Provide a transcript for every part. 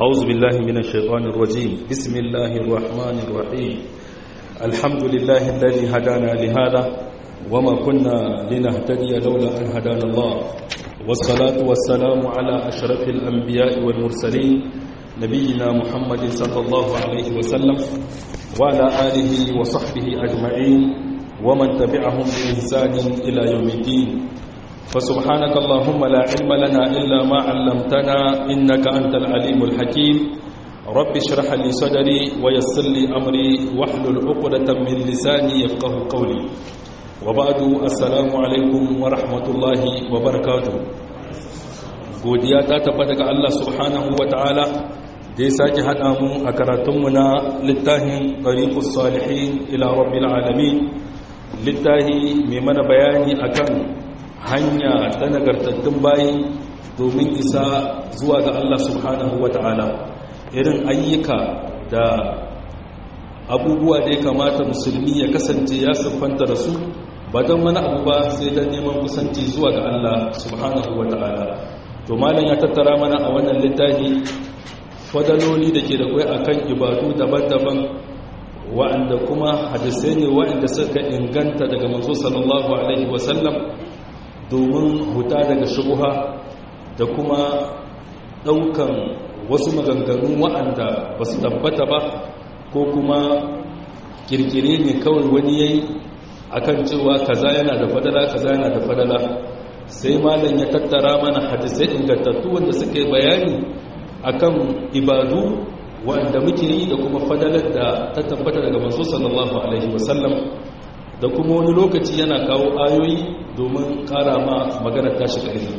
أعوذ بالله من الشيطان الرجيم بسم الله الرحمن الرحيم الحمد لله الذي هدانا لهذا وما كنا لنهتدي لولا أن هدانا الله والصلاة والسلام على أشرف الأنبياء والمرسلين نبينا محمد صلى الله عليه وسلم وعلى آله وصحبه أجمعين ومن تبعهم بإحسان إلى يوم الدين فسبحانك اللهم لا علم لنا إلا ما علمتنا إنك أنت العليم الحكيم رب اشرح لي صدري ويسر لي أمري واحلل عقدة من لساني يفقه قولي وبعد السلام عليكم ورحمة الله وبركاته godiya ta tabbata ga Allah subhanahu wa ta'ala da ya sake haɗa mu a karatunmu na littafin ɗariƙus salihin ila rabbil alamin littafi mai mana bayani akan hanya ta nagartattun bayi domin isa zuwa ga Allah subhanahu wa ta'ala irin ayyuka da abubuwa da ya kamata musulmi ya kasance ya siffanta da su ba don wani abu ba sai don neman kusanci zuwa ga Allah subhanahu wa ta'ala to malam ya tattara mana a wannan littafi fadaloli da ke da kwai akan ibadu daban-daban wa'anda kuma hadisai ne wa'anda suka inganta daga manzo sallallahu alaihi wasallam domin huta daga shubuha da kuma daukan wasu maganganu wa'anda ba su tabbata ba ko kuma kirkire ne kawai wani yayi akan cewa kaza yana da fadala kaza yana da fadala sai malam ya tattara mana hadisai ingantattu wanda suka yi bayani akan ibadu wanda muke yi da kuma fadalar da ta tabbata daga manzo sallallahu alaihi wasallam da kuma wani lokaci yana kawo ayoyi domin kara ma maganar tashi ƙarfi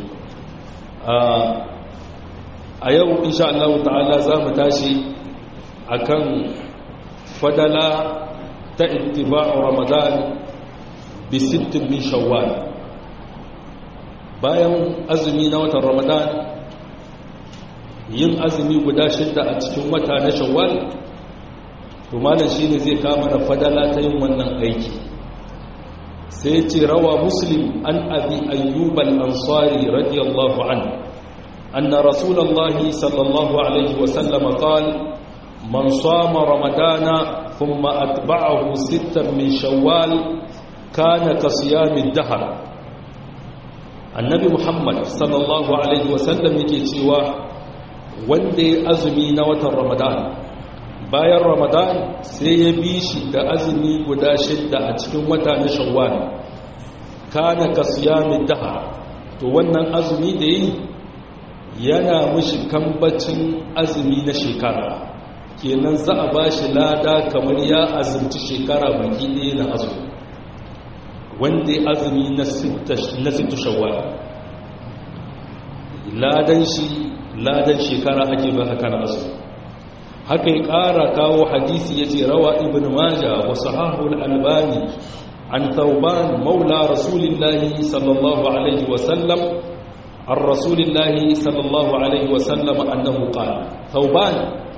a yau insha Allah ta'ala za mu tashi akan fadala ta ittiba'u ramadan bi sittin min shawwal bayan azumi na watan ramadan yin azumi guda shidda a cikin wata na shawwal to malam shine zai kama da fadala ta yin wannan aiki sai ce rawa muslim an abi ayyub al-ansari radiyallahu anhu anna rasulullahi sallallahu alaihi wa sallam qala man sama ramadana thumma atba'ahu sittan min shawwal kana ka siyami dahr annabi muhammad sallallahu alaihi wa sallam yake cewa wanda ya azumi na watan ramadan bayan ramadan sai ya bi shi da azumi guda shidda a cikin wata na shawwal kana ka siyamin daha to wannan azumi da yi yana mushi kambacin azumi na shekara kenan za a ba shi lada kamar ya azumci shekara baki ɗaya na azumi wanda ya azumi na sittu shawwal ladan shi ladan shekara ake ba haka na azumi haka ya ƙara kawo hadisi ya ce rawa ibn maja wa sahahul albani an tauban maula rasulillahi sallallahu alaihi wasallam an rasulillahi sallallahu alaihi wasallam annahu qala tauban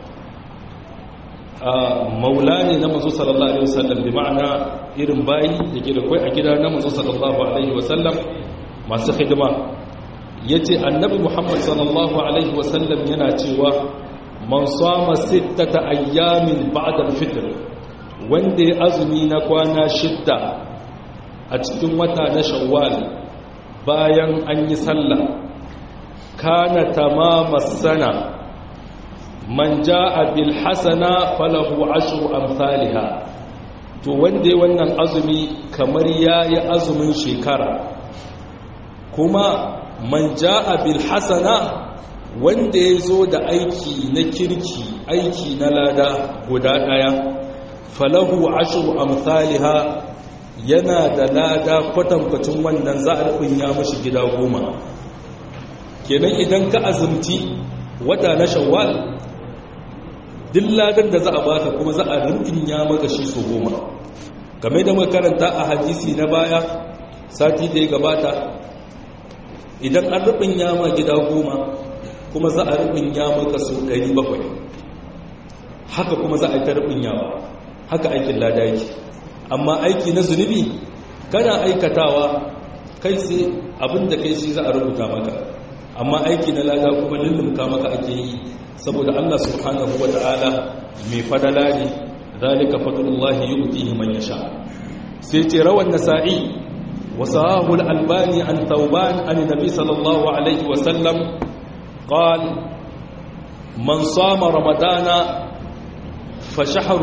maula ne na manzo sallallahu alaihi wasallam bi ma'ana irin bayi da ke da kai a gida na manzo sallallahu alaihi wasallam masu hidima yace annabi muhammad sallallahu alaihi wasallam yana cewa man sama sittata ayyamin ba'da al-fitr wanda ya azumi na kwana shidda a cikin wata na shawwal bayan an yi sallah kana tamama sana man jaa bil hasana falahu ashru amsalha to wanda ya wannan azumi kamar yayi azumin shekara kuma man jaa bil hasana wanda ya zo da aiki na kirki aiki na lada guda ɗaya falahu ashru amsalha yana da lada kwatankwacin wannan za a ya mashi gida goma kenan idan ka azumci wata na shawwal duk ladan da za a baka kuma za a ya maka shi so goma game da makaranta a hadisi na baya sati da ya gabata idan an ya ma gida goma kuma za a rubin ya maka sau 700 haka kuma za a yi ta rubin yawa haka aikin lada yake amma aiki na zunubi kana aikatawa kai sai abinda kai shi za a rubuta maka amma aiki na lada kuma lullumka maka ake yi saboda Allah subhanahu wata'ala mai fadala ne zalika fadlullahi yu'tihi man yasha sai ce rawan nasa'i وصاه الألباني عن ثوبان عن النبي صلى الله عليه وسلم قال من صام رمضان فشهر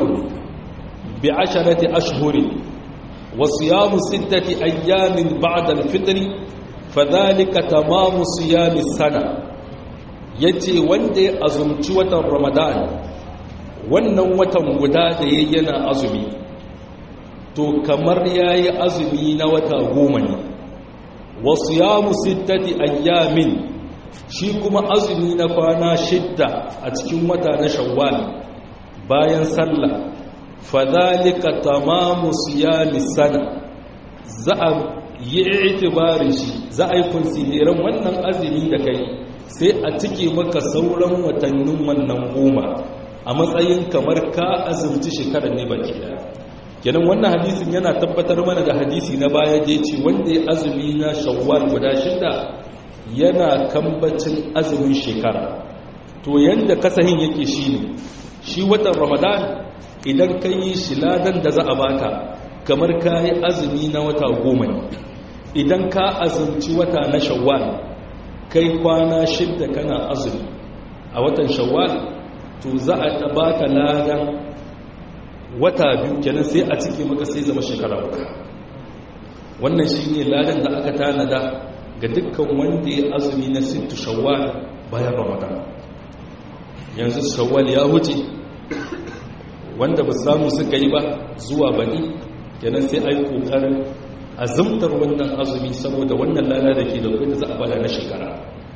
بعشرة أشهر وصيام ستة أيام بعد الفطر فذلك تمام صيام السنة yace wanda ya azumci watan ramadan wannan watan guda da yana azumi to kamar ya yi azumi na wata goma ne wasu ya musittati ayyamin shi kuma azumi na kwana shidda a cikin wata na shawwal bayan sallah fadhalika tamamu siyami sana za a yi itibarin shi za a yi kunsideran wannan azumi da kai sai a cike maka sauran watannin wannan goma a matsayin kamar ka azumci shekarar ne baki daya kenan wannan hadisin yana tabbatar mana da hadisi na baya da ce wanda ya azumi na shawwal guda shida yana kambacin azumin shekara to yanda kasahin yake shine shi watan ramadan idan ka yi shi ladan da za a baka kamar ka yi azumi na wata goma ne idan ka azumci wata na shawwal kai kwana shidda kana azumi a watan shawwal to za a baka ladan wata biyu kenan sai a cike maka sai zama shekara uku wannan shi ne ladan da aka tanada ga dukkan wanda ya azumi na sittu shawwal bayan ramadan yanzu shawwal ya wuce wanda ba samu suka yi ba zuwa bani kenan sai a yi kokarin azumtar wannan azumi saboda wannan lada da ke da kudi za a bada na shekara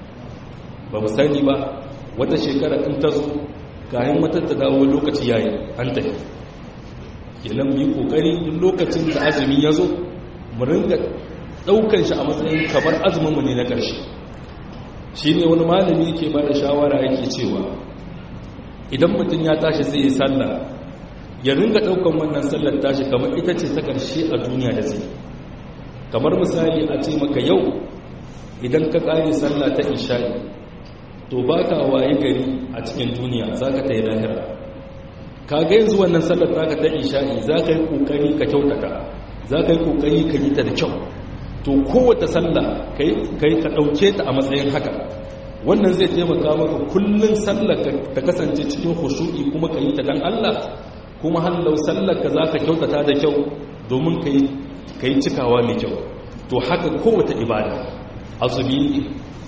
ba mu sani ba wata shekara in ta zo kayan matar ta dawo lokaci yayi an tafi kenan mu yi kokari duk lokacin da azumi ya zo mu ringa daukan shi a matsayin kamar azumin mu ne na ƙarshe shine wani malami yake ba da shawara yake cewa idan mutum ya tashi zai yi sallah ya ringa daukan wannan sallar tashi kamar ita ce ta ƙarshe a duniya da zai kamar misali a ce maka yau idan ka ƙare sallah ta isha'i to baka waye gari a cikin duniya zaka ta yi lahira ka ga yanzu wannan sallar taka ta isha'i za ka yi kokari ka kyautata za ka yi kokari ka yi ta da kyau to kowace sallah ka ka ɗauke ta a matsayin haka wannan zai taimaka maka kullum sallar ta kasance cikin hushu'i kuma ka yi ta dan Allah kuma hallau sallar ka za ka kyautata da kyau domin ka yi cikawa mai kyau to haka kowace ibada azumi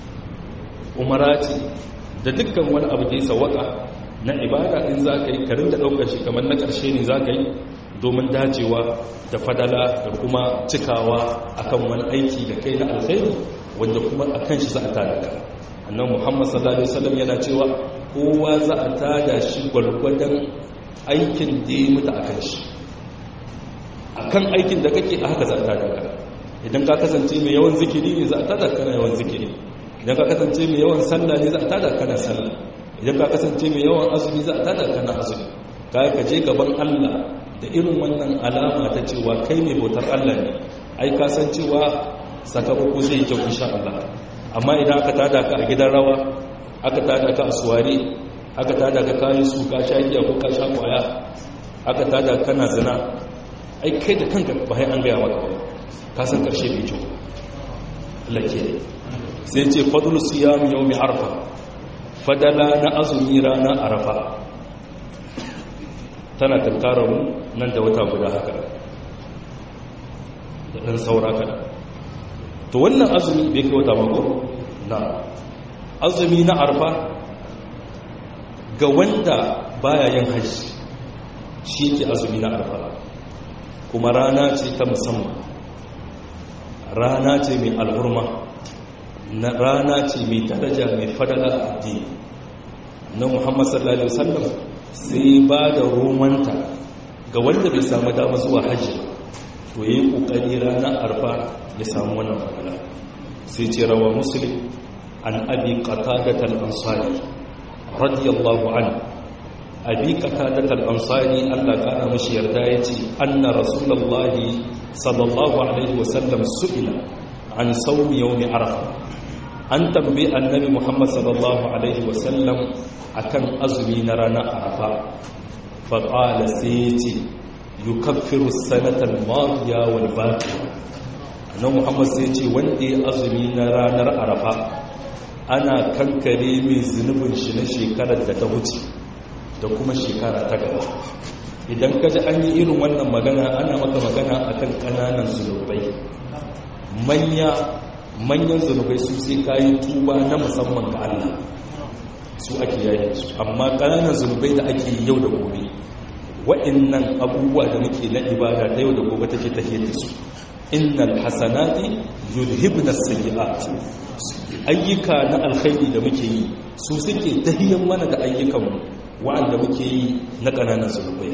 umarati da dukkan wani abu da ya sawaka na ibada in za ka yi karin da ɗaukar shi kamar na ƙarshe ne za ka yi domin dacewa da fadala da kuma cikawa akan wani aiki da kai na alkhairi wanda kuma a kan shi za a tada ka annan muhammad sallallahu alaihi wasallam yana cewa kowa za a tada shi gwargwadon aikin da ya mutu a kan shi a kan aikin da kake a haka za a tada ka idan ka kasance mai yawan zikiri ne za a tada kana yawan zikiri idan ka kasance mai yawan sallah ne za a tada kana sallah idan ka kasance mai yawan azumi za a tada kana azumi ka ka je gaban Allah da irin wannan alama ta cewa kai mai bautar Allah ne ai ka san cewa sakamako zai kyau insha Allah amma idan aka tada ka a gidan rawa aka tada ka a suware aka tada ka kayan su ka sha giya ko ka sha kwaya aka tada kana zina ai kai da kanka ba sai an gaya maka ba ka san karshe bai kyau Allah ke sai ce fadlu siyam yawmi arfa fadala na azumi rana arafa tana tunkarar mu nan da wata guda haka da ɗan saura kada to wannan azumi bai kai wata mako na azumi na arfa ga wanda baya yin hajji shi ke azumi na arfa kuma rana ce ta musamman rana ce mai alhurma na rana ce mai daraja mai fadala addini na muhammad sallallahu alaihi wasallam sai ba da romanta ga wanda bai samu dama zuwa hajji to yi kokari ranar arfa ya samu wannan fadala sai ce rawa muslim an abi qatadat al-ansari radiyallahu anhu abi qatadat al-ansari Allah kana mishi yarda yace anna rasulullahi sallallahu alaihi wasallam su'ila an sawmi yawmi arafa an tambayi annabi muhammad sallallahu alaihi wasallam akan azumi na ranar arafa faƙala sai ya ce yukaffiru sanatar mafiya wal baki annabi muhammad sai ce wanda ya azumi na ranar arafa ana kankare mai zunubin shi na shekarar da ta wuce da kuma shekara ta gaba idan ka ji an yi irin wannan magana ana maka magana akan ƙananan zunubai manya manyan zunubai su sai kayi tuba na musamman ga Allah su ake yayin su amma ƙananan zunubai da ake yau da gobe waɗannan abubuwa da muke na ibada ta yau da gobe take tafiye da su innal hasanati yudhibna sayyi'at ayyuka na alkhairi da muke yi su suke tahiyan mana da ayyukan mu wa'anda muke yi na ƙananan zunubai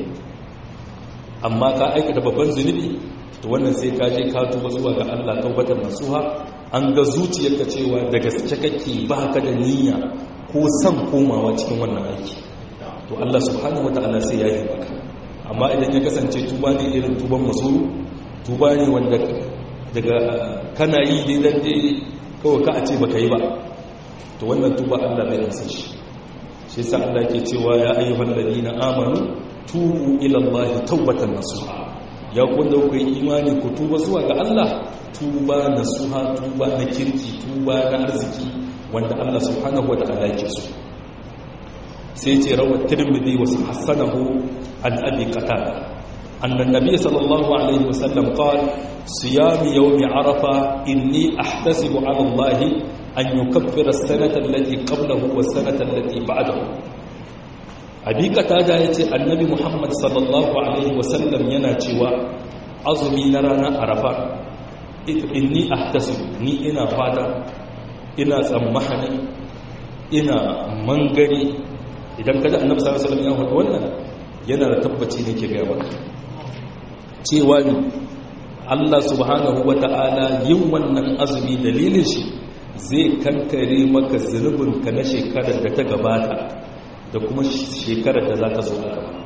amma ka aikata babban zunubi to wannan sai ka je ka tuba zuwa ga Allah taubatar nasuha an ga zuciyarka cewa da gaske kake ba ka da niyya ko san komawa cikin wannan aiki to Allah subhanahu wataala sai ya yi maka amma idan ya kasance tuba ne irin tuban masuru tuba ne wanda daga kana yi dai dan dai kawai ka a ce baka yi ba to wannan tuba Allah bai amsa shi shi yasa Allah yake cewa ya ayyuhal ladina amanu tubu ila Allah tawbatan nasuha ya kunda ku yi imani ku tuba zuwa ga Allah tuba nasuha tuba na kirki tuba na arziki wanda Allah subhanahu wataala yake so sai ce rawar tirmidhi wa hasanahu an abi qatada أن النبي صلى الله عليه وسلم قال صيام يوم عرفة إني أحتسب على الله أن يكفر السنة التي قبله والسنة التي بعده أبي قتادة يتي النبي محمد صلى الله عليه وسلم يناتيوا أظمي نرانا عرفة إني أحتسب ني إنا فادا إنا سمحني إنا منغري idan kaji annabi sallallahu alaihi wasallam ya faɗi wannan yana da tabbaci ne ke gaya maka cewa ne Allah subhanahu wata'ala yin wannan azumi dalilin shi zai kankare maka zunubinka na shekarar da ta gabata da kuma shekarar da za ta zo a gaba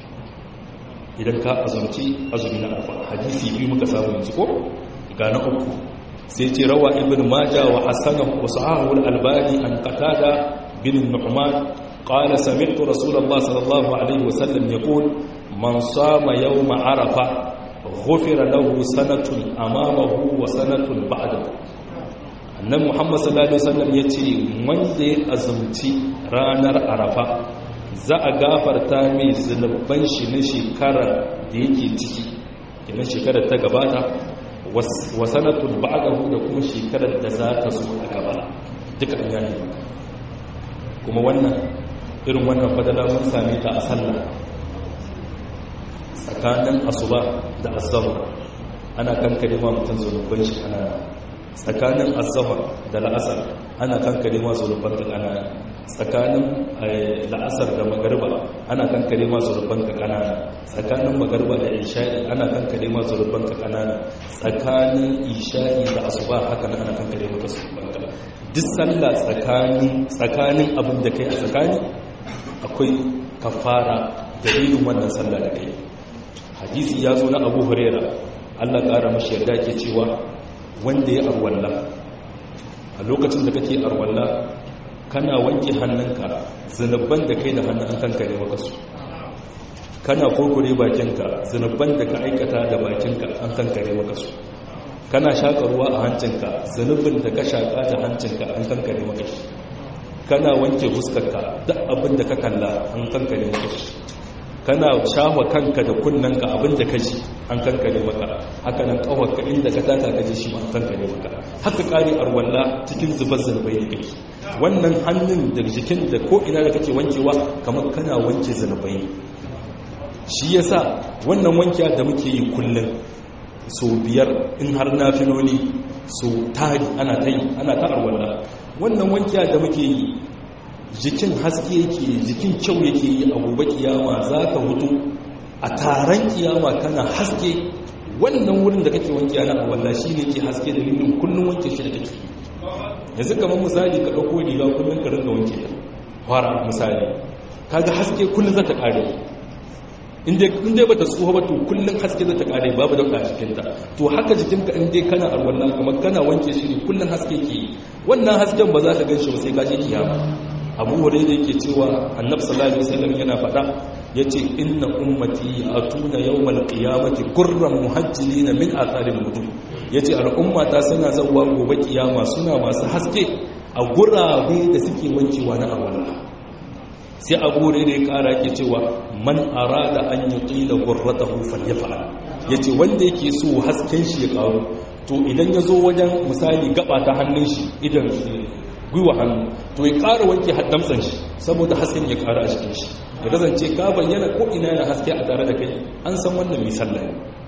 idan ka azumci azumi na alfa hadisi biyu muka samu yanzu ko ga na uku sai ce rawa ibn majah wa hasanahu wa sahahu al-albani an qatada bin nu'man قال سمعت رسول الله صلى الله عليه وسلم يقول من صام يوم عرفة غفر له سنة أمامه وسنة بعده annan muhammad sallallahu alaihi wasallam ya ce wanda ya azumci ranar arafa za a gafarta mai zunuban shi na shekara da yake ciki kenan shekarar ta gabata wa sanatul ba'dahu da kuma shekarar da za ta zo a gaba duka an yayi kuma wannan irin wannan fadala mun same ta a sallah tsakanin asuba da azzahar ana kankare ma mutum zunuban shi ana tsakanin azzahar da la'asar ana kankare ma zunuban ka kanana tsakanin la'asar da magariba ana kankare ma zunuban ka kanana tsakanin magariba da isha'i ana kankare ma zunuban ka kanana tsakanin isha'i da asuba haka ana kankare maka zunuban ka duk sallah tsakanin tsakanin abin da kai a tsakani akwai kafara dalilin wannan sallah da kai hadisi ya zo na abu huraira allah ƙara mashi yarda ke cewa wanda ya arwalla a lokacin da kake arwalla kana wanke hannunka zanabban da kai da hannun an kankare maka su kana kurkure bakinka zanabban da ka aikata da bakinka an kankare maka su kana shaƙa ruwa a hancinka zanubin da ka shaƙa da hancinka an kankare maka shi kana wanke fuskarka duk abin da ka kalla an kankare maka shi kana shafa kanka da kunnanka abin da ka ji an kankare maka haka nan kawarka inda ka taka ka ji shi an kankare maka haka kare arwalla cikin zubar zunubai ne kake wannan hannun da jikin da ko ina da kake wankewa kamar kana wanke zunubai shi yasa wannan wankiya da muke yi kullum so biyar in har na filoli so tari ana ta yi ana ta arwalla wannan wankiya da muke yi jikin haske yake jikin kyau yake yi a gobe kiyama za ka hutu a taron kiyama kana haske wannan wurin da kake wanke yana a walla shi ne ke haske da lindin kullum wanke shi da kake yanzu kamar misali ka ɗauko riga kullum ka ringa wanke ta fara misali kaga haske kullum za ta ƙare in dai bata tsoho ba to kullum haske zai ta kare babu dauka a jikinta to haka jikinka in dai kana arwalla kamar kana wanke shi ne kullum haske ke yi wannan hasken ba za ka gan shi ba sai ka je kiyama abu hurairah yake cewa annabi sallallahu alaihi wasallam yana faɗa yace inna ummati atuna yawmal qiyamati gurran muhajjilin min atharil wudu yace al'umma ta suna zawwa gobe kiyama suna masu haske a gurabe da suke wankewa na arwalla sai abu da ya kara ke cewa man arada an yi ƙila gurratahu falyafa'al yace wanda yake so hasken shi ya karu to idan ya zo wajen misali gaba ta hannun shi idan gwiwa hannu to ya ƙara wanke haddamtsan shi saboda hasken ya ƙara a cikin shi ya kasance ka bayyana ko ina yana haske a tare da kai an san wannan mai sallah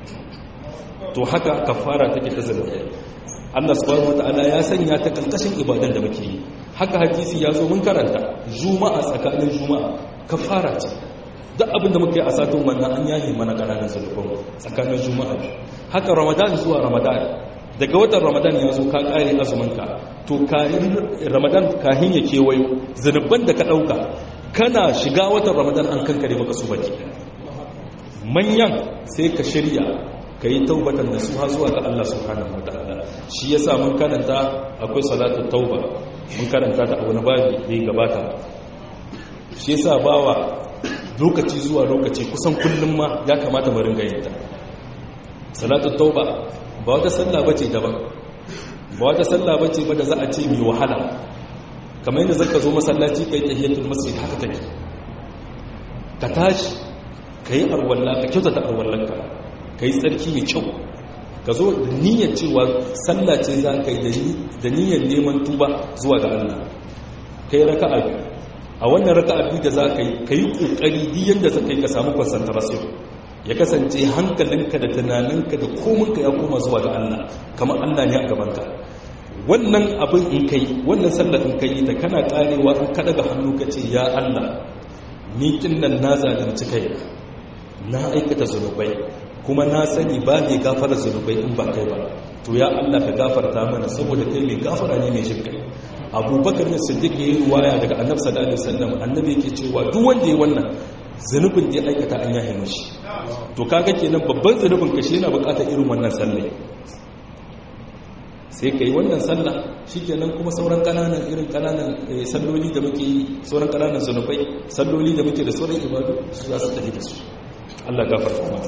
to haka kafara take ta zalunta Allah subhanahu wataala ya sanya ta kalkashin ibadan da muke yi haka hadisi ya zo mun karanta juma'a tsakanin juma'a kafara ce duk abin da muke a satin wannan an yaye mana kananan zulubin tsakanin juma'a haka ramadan zuwa ramadan daga watan ramadan ya zo ka kare azuminka to kayan ramadan kahin ya kewayo zunuban da ka dauka kana shiga watan ramadan an kankare maka su baki manyan sai ka shirya ka yi taubatan da su ha zuwa ga Allah subhanahu wataala shi yasa mun karanta akwai salatu tauba mun karanta ta a wani babi da ya gabata shi yasa bawa lokaci zuwa lokaci kusan kullum ma ya kamata mu ringa yin ta salatu tauba ba wata sallah bace daban ba wata sallah bace ba da za a ce mai wahala kamar yadda zaka zo masallaci kai tahiyatul masjid haka take ka tashi kai arwalla ka kyautata arwallanka ka yi tsarki mai kyau ka zo da niyyar cewa sallah ce za ka yi da niyyar neman tuba zuwa ga Allah ka yi raka biyu a wannan raka biyu da za ka yi ka yi ƙoƙari diyan da za ka yi ka samu concentration ya kasance hankalinka da tunaninka da kominka ya koma zuwa ga Allah kamar Allah ne a gabanka wannan abin in kai wannan sallar in kai ta kana karewa in ka daga hannu ka ce ya Allah ni kin nan na zalunci kai na aikata zunubai kuma na sani ba mai gafara zunubai in ba kai ba to ya Allah ka gafarta mana saboda kai mai gafara ne mai jinkai abubakar ne siddiq yayi ruwaya daga annabi sallallahu alaihi wasallam annabi yake cewa duk wanda ya wannan zunubin da ya aikata an yahe mashi to kaga kenan babban zunubin ka shi yana bukatar irin wannan sallah sai kai wannan sallah shikenan kuma sauran kananan irin kananan salloli da muke yi sauran kananan zunubai salloli da muke da sauran ibadu su za su tafi da su Allah gafarta mana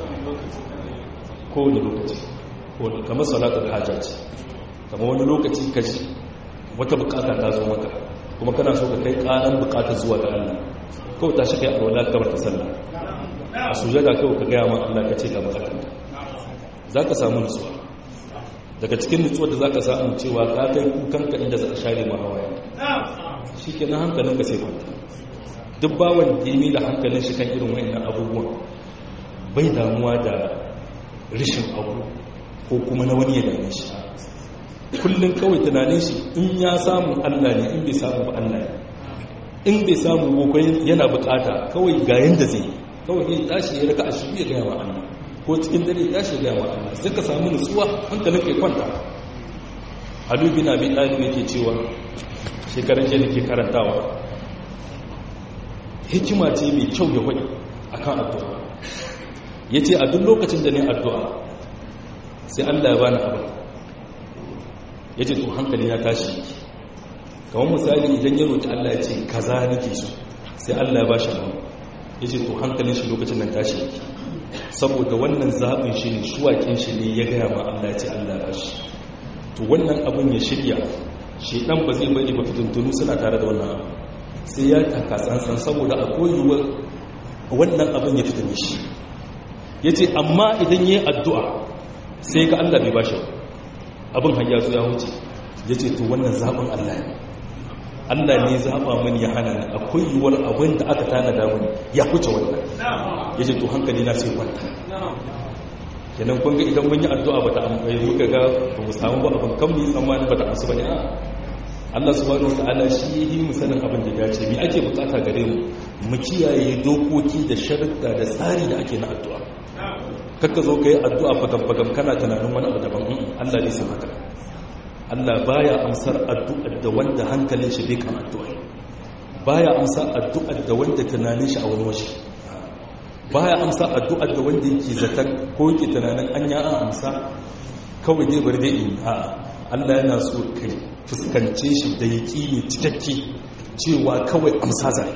kowane lokaci kamar salatul hajja ce kamar wani lokaci ka ji wata bukata ta zo maka kuma kana so ka kai karan bukata zuwa ga Allah kawai ta shi kai a wala kamar ta sallah a sujada kawai ka gaya ma Allah ka ce ga bukatanka za ka samu nutsuwa daga cikin nutsuwa da za ka samu cewa ka kai kukanka inda za a share ma hawaye shi ke na hankalinka sai kwanta duk bawan dimi da hankalin shi kan irin wa'annan abubuwan bai damuwa da rishin abu ko kuma na wani ya dame shi kullum kawai tunanin shi in ya samu allah ne in bai samu ba allah ne in bai samu boko yana bukata kawai ga yanda zai kawai ya tashi ya raka a shi ya gaya wa allah ko cikin dare ya tashi ya gaya wa allah sai ka samu nutsuwa hankalin kai kwanta alu bin abi talib yake cewa shekaran jiya da ke karantawa hikima ce mai kyau ya wani akan addu'a ya ce a duk lokacin da ne addu'a sai allah ya bani abin ya ce to hankali ya tashi kamar misali idan ya roƙi allah ya ce kaza nake so sai allah ya ba shi abin ya ce to hankalin shi lokacin nan tashi yake saboda wannan zaɓin shi ne shuwakin shi ne ya gaya ma allah ya ce allah ya ba shi to wannan abin ya shirya shi ɗan ba zai bari ba fitintunu suna tare da wannan abin sai ya taka tsantsan saboda a koyuwar wannan abin ya fita shi ya ce amma idan ya yi addu'a sai ga Allah bai bashi abin hanyar ya wuce ya ce to wannan zaɓin Allah ne Allah ne zaɓa mani ya hana ni a koyuwar abin da aka tanada mani ya wuce wannan ya ce to hankali na sai kwanta kenan kun ga idan mun yi addu'a ba ta amfani muka ga ba mu samu ba abin kan mu yi tsammani ba ta amsu ba ne a Allah subhanahu wata'ala shi yi mu sanin abin da ya ce mi ake bukata gare mu mu kiyaye dokoki da sharuɗa da tsari da ake na addu'a kakka zo ka yi addu'a fagam-fagam kana tunanin wani abu daban Allah ne san haka Allah baya amsar addu'ar da wanda hankalin shi bai kan addu'a baya amsar addu'ar da wanda tunanin shi a wani waje baya amsa addu'ar da wanda yake zaton ko yake tunanin an ya amsa kawai dai bari dai in a Allah yana so kai fuskance shi da yaqini cikakke cewa kawai amsa zai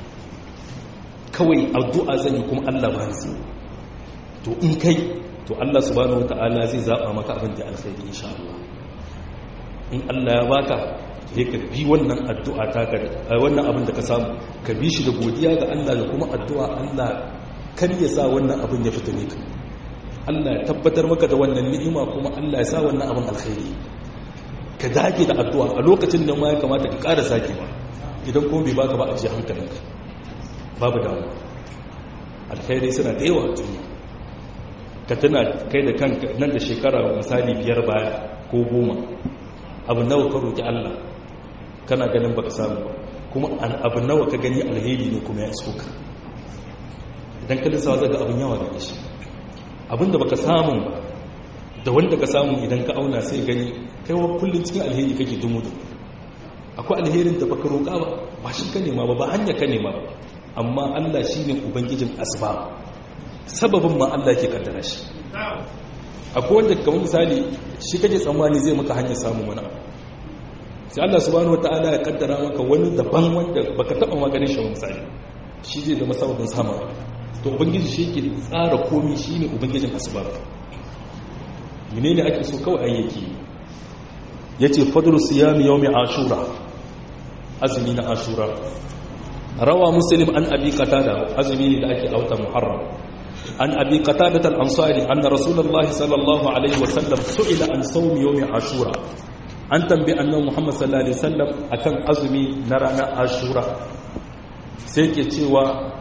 kawai addu'a zan yi kuma Allah ba ni to in kai to Allah subhanahu wataala zai zaba maka abin da alkhairi insha Allah in Allah ya baka sai ka bi wannan addu'a ta ka wannan abin da ka samu ka bi shi da godiya ga Allah da kuma addu'a Allah kar ya sa wannan abin ya fita ne ka Allah ya tabbatar maka da wannan ni'ima kuma Allah ya sa wannan abin alkhairi ka dage da addu'a a lokacin da ma ya kamata ka ƙara sakewa idan kuma bai baka ba a ji hankalinka babu damuwa alkhairi suna da yawa a duniya ka tuna kai da kanka nan da shekara misali biyar baya ko goma abu nawa ka roƙi Allah kana ganin baka samu ba kuma abu nawa ka gani alheri ne kuma ya iso ka idan ka lissawa zaga abin yawa da shi abin da baka samu ba da wanda ka samu idan ka auna sai gani kai wa kullum cikin alheri kake dumu da akwai alherin da baka roƙa ba ba shi ka nema ba ba hanya ka nema ba amma Allah shine ubangijin asbab sababin ma Allah ke kaddara shi akwai wanda kamar misali shi kake tsammani zai maka hanyar samun wani abu sai Allah subhanahu wataala ya kaddara maka wani daban wanda baka taba maganin shi misali shi zai zama sababin samun to ubangiji shi yake tsara komai shine ubangijin asbab menene ake so kawai ayyaki yace fadlu siyami yawmi ashura azumi na ashura rawa muslim an abi qatada azumi ne da ake auta muharram عن أبي قتادة الأنصاري أن رسول الله صلى الله عليه وسلم سئل عن صوم يوم عاشوراء أن تنبي أن محمد صلى الله عليه وسلم أكن أزمي نرانا عاشوراء سيكي تيوى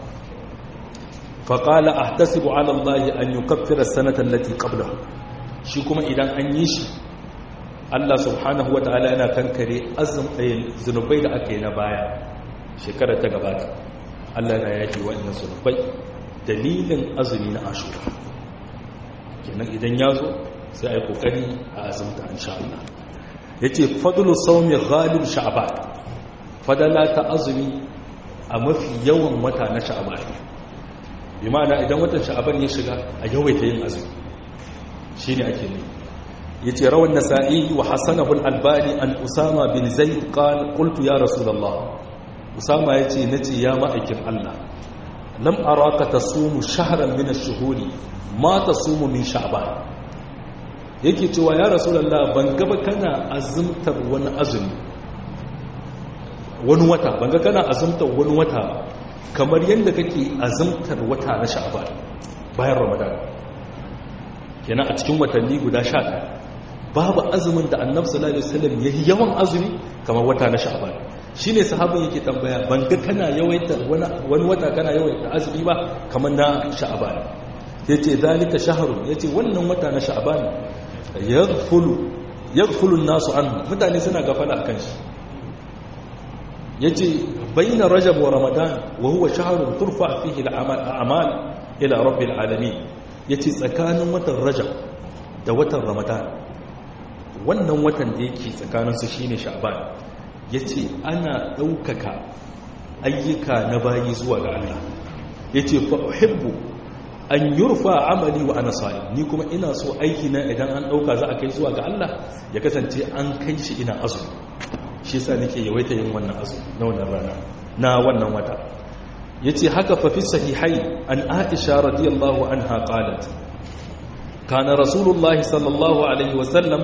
فقال أحتسب على الله أن يكفر السنة التي قبله شكما إذا أن يشي Allah subhanahu wa ta'ala yana kankare azum zunubai da aka yi na baya shekarar ta gabata Allah na yaki wa'annan zunubai dalilin azumi na ashura kenan idan ya zo sai a yi kokari a azumta insha Allah ya ce fadlu saumi ghalib sha'ban fadala ta azumi a mafi yawan wata na sha'ban bi ma'ana idan watan sha'ban ya shiga a yawaita yin azumi shine ake ne yace rawan nasa'i wa hasanahu al-albani an usama bin zaid qala qultu ya rasulullah usama yace nace ya ma'aikin Allah lam araka tasumu shahran min ash-shuhuri ma tasumu min sha'ban yake cewa ya rasulullah ban gaba kana azumtar wani azumi wani wata ban ga kana azumtar wani wata kamar yadda kake azumtar wata na sha'ban bayan ramadan kenan a cikin watanni guda 11 babu azumin da annabi sallallahu alaihi wasallam yayi yawan azumi kamar wata na sha'ban shi ne sahabin yake tambaya ban ga kana yawaita wani wata kana yawaita azumi ba kamar na sha'aban ya ce zalika shaharun ya ce wannan wata na sha'aban ya fulun nasu an mutane suna gafala a kan shi ya ce bayyana rajab wa ramadan wa huwa shaharun turfa fihi al'amal ila rabbil alamin ya ce tsakanin watan rajab da watan ramadan wannan watan da yake tsakaninsu shine sha'aban ya ce ana ɗaukaka ayyuka na bayi zuwa ga Allah ya ce fa'uhibbu an yurfa amali wa ana sa'i ni kuma ina so aiki na idan an ɗauka za a kai zuwa ga Allah ya kasance an kai shi ina azu shi sa nake yawaita yin wannan azu na wannan rana na wannan wata ya ce haka fafi sahihai an aisha radiyallahu an haƙalat kana rasulullahi sallallahu alaihi wasallam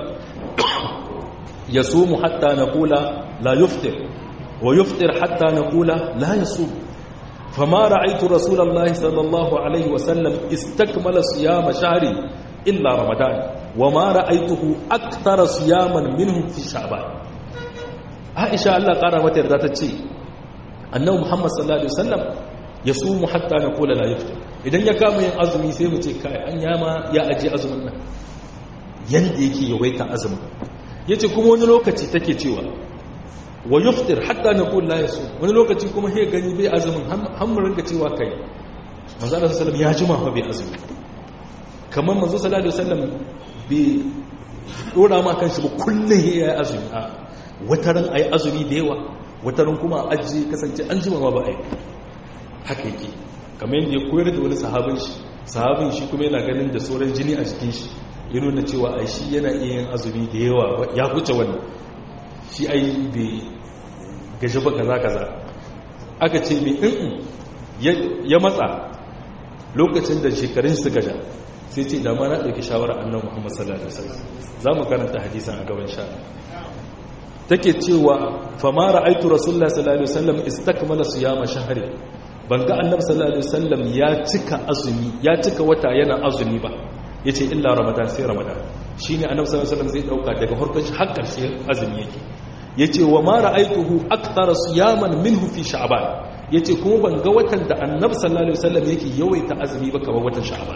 يصوم حتى نقول لا يفطر ويفطر حتى نقول لا يصوم فما رأيت رسول الله صلى الله عليه وسلم استكمل صيام شهر إلا رمضان وما رأيته أكثر صياما منهم في شعبان عائشة الله قال متى ذات الشيء أنه محمد صلى الله عليه وسلم يصوم حتى نقول لا يفطر idan ya kama yin azumi sai mu ce kai an yama ya aje azumin nan yanda yake yawaita azumin ya ce kuma wani lokaci take cewa wa yuftir hatta na kun la yasu wani lokaci kuma he gani bai azumin hammurin ga cewa kai manzo Allah sallallahu ya jima fa bai azumi kamar manzo sallallahu alaihi wasallam bai dora ma kanshi ba kullun he yayi azumi a wataran ayi azumi da yawa wataran kuma aji kasance an jima ma ba ai haka yake kamar yadda ya koyar da wani sahabin shi sahabin shi kuma yana ganin da sauran jini a jikin shi ya nuna cewa ai shi yana iya yin azumi da yawa ya huce wannan shi ai bai gaji ba kaza kaza aka ce mai in ya matsa lokacin da shekarun su gaja sai ce dama na ɗauki shawarar annan muhammad sallallahu alaihi wasallam za mu karanta hadisan a gaban sha take cewa famara aitu rasulullah sallallahu alaihi wasallam istakmala siyama shahri ban ga annabi sallallahu alaihi wasallam ya cika azumi ya cika wata yana azumi ba yace illa ramadan sai ramadan shine annabi sallallahu alaihi wasallam zai dauka daga farkon shi har karshe azumi yake yace wa ma ra'aituhu akthara siyaman minhu fi sha'ban yace kuma ban ga watan da annabi sallallahu alaihi wasallam yake yawaita azumi ba kamar watan sha'ban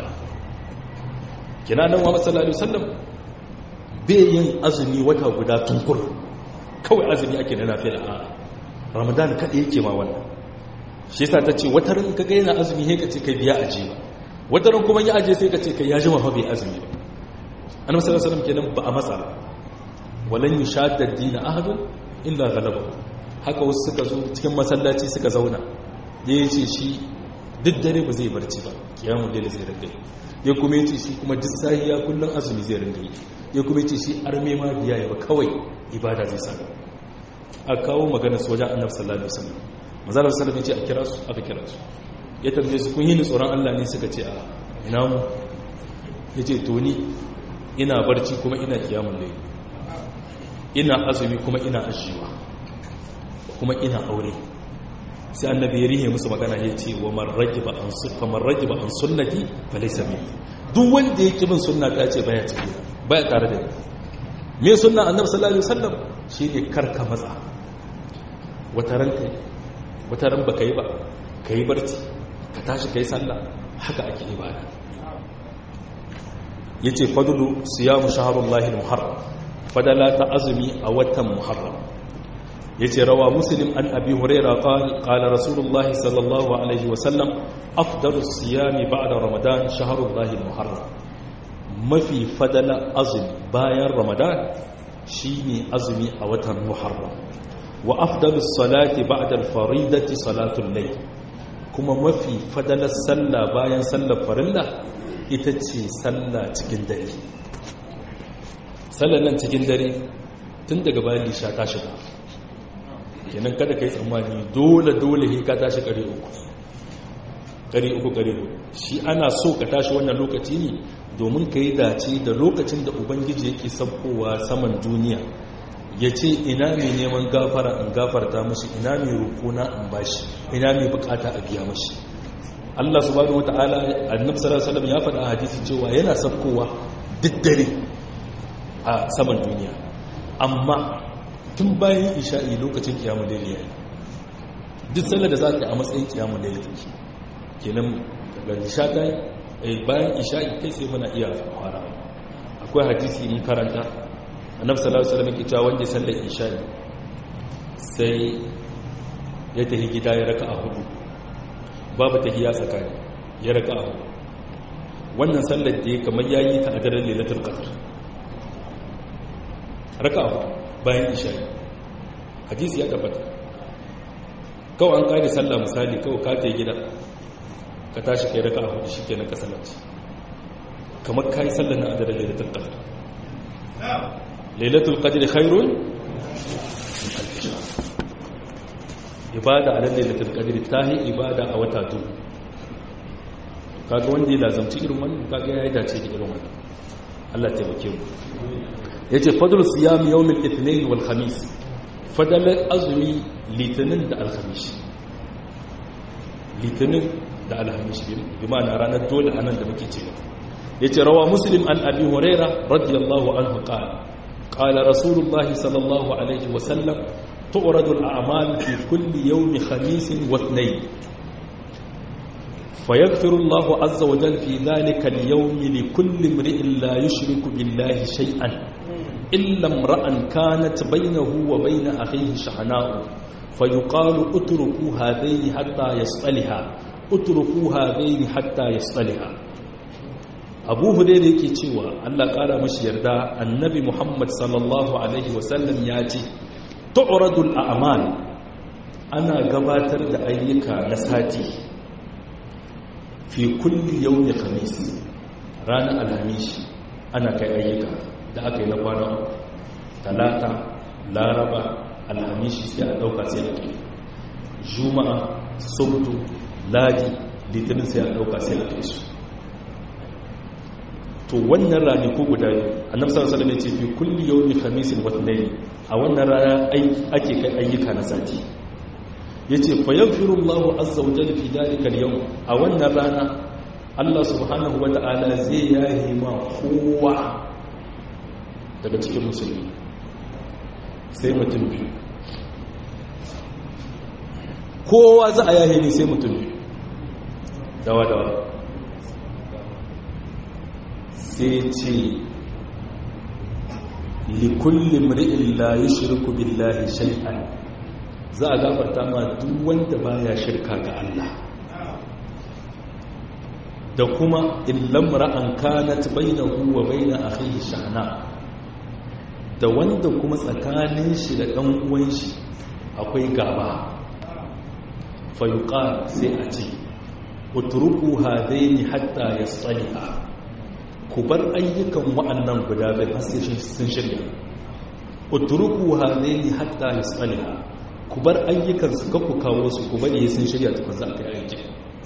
kina nan wa sallallahu alaihi wasallam bai yin azumi wata guda tunkur kawai azumi ake na nafila a ramadan kada yake ma wannan shi yasa ta ce wata ran kaga yana azumi sai ka ce kai biya aje ba wata ran kuma ya aje sai ka ce kai ya jima fa bai azumi ba annabi sallallahu alaihi wasallam kenan ba a matsa walan yushadda ad-din ahadun illa ghalaba haka wasu suka zo cikin masallaci suka zauna ya ce shi duk dare ba zai barci ba kiyamun dare zai ringa ya kuma yace shi kuma duk sahiya kullun azumi zai ringa yi ya kuma yace shi arme ma biya ya ba kawai ibada zai sa a kawo magana su wajen annabi sallallahu alaihi wasallam manzo sallallahu alaihi wasallam a kira su aka kira su ya tambaye su kun yi ni tsoron Allah ne suka ce a ina mu yace to ni ina barci kuma ina kiyamun dare ina azumi kuma ina ajiwa kuma ina aure sai annabi ya rihe musu magana ya ce wa man ragiba an sunna man ragiba an sunnati fa laysa min duk wanda yake bin sunna ta ce baya ciki baya tare da ni me sunna annabi sallallahu alaihi wasallam shine karka matsa wata ran kai wata ran baka yi ba kai barci ka tashi kai sallah haka ake ibada yace fadlu siyamu shahrullahi al-muharram fadala ta azumi a watan muharram yace rawa muslim an abi huraira qala qala rasulullahi sallallahu alaihi wasallam afdalu siyami ba'da ramadan shahrullahi almuharram mafi fadala azumi bayan ramadan shine azumi a watan muharram wa afdalu salati ba'da alfaridati salatul layl kuma mafi fadalar sallah bayan sallar farilla ita ce sallah cikin dare sallar nan cikin dare tun daga bayan lisha ta shiga kenan kada ka yi tsammani dole dole ka tashi kare uku kare uku kare uku shi ana so ka tashi wannan lokaci ne domin ka yi dace da lokacin da ubangiji yake sabkowa saman duniya ya ce ina mai neman gafara in gafarta mashi ina mai rukuna in bashi ina mai bukata a biya mashi Allah subhanahu wata'ala annabi sallallahu alaihi wasallam ya faɗa a hadisi cewa yana sabkowa duk dare a saman duniya amma tun bayan isha'i lokacin kiyamun laili ya yi duk sallar da za ka yi a matsayin kiyamun laili take kenan daga ishata bayan isha'i kai sai muna iya fara akwai hadisi mun karanta annabi sallallahu alaihi wasallam yake cewa wanda sallar isha'i sai ya tafi gida ya raka a hudu babu tahiya tsakani ya raka a hudu wannan sallar da ya kamar yayi ta a daren lailatul qadr raka a hudu bayan isha'i hadisi ya tabbata kawai an kare sallah misali kawai ka ta yi gida ka tashi kai raka a hudu shi kenan ka sallaci kamar ka yi sallah na adadin lailatul qadr lailatul qadr khairun min alf shahr ibada a lailatul qadr tahi ibada a wata tu kaga wanda ya lazamci irin wannan kaga ya yi dace da irin wannan Allah taimake mu yace fadlu siyam yawm al-ithnain wal khamis fadalar azumi litinin da alhamis litinin da alhamis bi ma'ana ranar dole anan da muke cewa yace rawa muslim an abi huraira radiyallahu anhu qala qala rasulullahi sallallahu alaihi wa sallam tu'radu al-a'mal fi kulli yawm khamis wa ithnain فيغفر الله عز وجل في ذلك اليوم لكل امرئ لا يشرك بالله شيئا إلا امرأ كانت بينه وبين أخيه شحناء فيقال اتركوا هذين حتى يصطلها اتركوا هذين حتى يصطلها abu hudai da yake cewa allah kara mashi yarda annabi muhammad sallallahu alaihi wasallam ya ce tu'radul a'mal ana gabatar da ayyuka na sati fi kulli yawmi khamis ranar alhamis ana kai ayyuka da aka yi na kwana talata laraba alhamis sai a dauka sai a kai juma'a sabtu ladi litinin sai a dauka sai a kai su to wannan rani ko guda annabi sallallahu alaihi wasallam ya ce fi kulli yawmi khamisin wa ithnain a wannan rana ake kai ayyuka na sati yace fa yaghfiru Allahu azza wa jalla fi dalika al-yawm a wannan rana Allah subhanahu wa ta'ala zai yahi ma kowa daga cikin musulmi sai mutum biyu kowa za a yahi ne sai mutum biyu dawa dawa sai ce likulli mri'in la yushriku billahi shay'an za a gafarta ma duk wanda baya shirka ga Allah da kuma illam ra'an kanat bainahu wa bain akhihi shahna da wanda kuma tsakanin shi da dan uwan shi akwai gaba fa yuqal sai a ce utruku hadaini hatta yastaliha ku bar ayyukan wa'annan guda bai sai sun shirya utruku hadaini hatta yastaliha ku bar ayyukan su ka ku kawo su ku bari sun shirya tukun za a kai aiki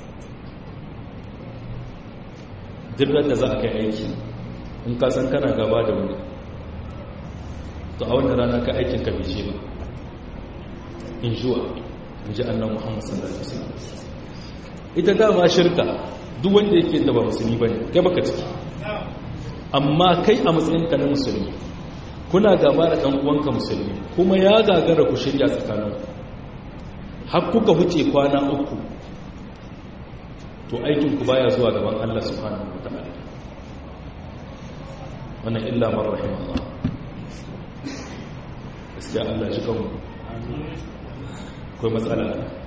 dirrar da za a kai aiki in ka san kana gaba da wani to a wannan rana ka aikin ka bice ba in juwa in ji annan muhammad sallallahu alaihi wasallam ita dama shirka duk wanda yake da ba musulmi bane kai baka ciki amma kai a matsayin ka na musulmi kuna gaba da dan uwanka musulmi kuma ya gagara ku shirya tsakanin har kuka huce kwana uku to aikin ku baya zuwa gaban Allah subhanahu wataala wannan illa man rahimahullah gaskiya Allah shi kanmu akwai matsala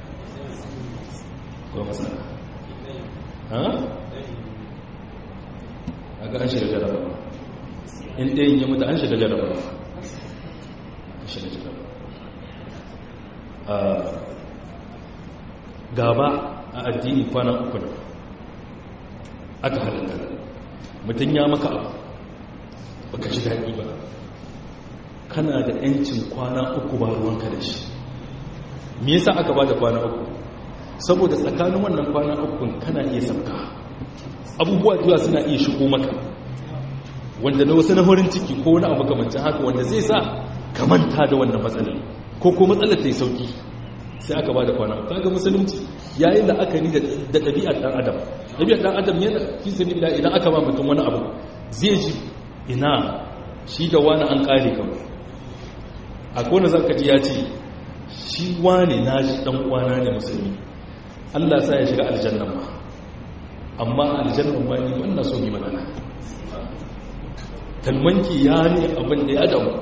akwai matsala ha aga an shiga jaraba in ɗayin ya mutu an shiga jaraba an shiga jaraba gaba a addini kwana uku ne aka halatta mutum ya maka abu baka ji daɗi ba kana da ‘yancin kwana uku ba ruwanka da shi me yasa aka ba da kwana uku saboda tsakanin wannan kwana ukun kana iya sauka abubuwa zuwa suna iya shigo maka wanda na wasu na farin ciki ko wani abu kamancin haka wanda zai sa ka manta da wannan matsalar ko ko matsalar ta yi sauki sai aka ba da kwana uku kaga musulunci yayin da aka ni da ɗabi'ar ɗan adam ɗabi'ar ɗan adam yana fi sanin da idan aka ba mutum wani abu zai ji ina shi da wani an ƙare kawai a kone zaka ji ya ce shi wane na shi ɗan uwana ne musulmi allah sa ya shiga aljannan ma amma aljannan ma ni wannan so yi magana talmanki ya ne abin da ya damu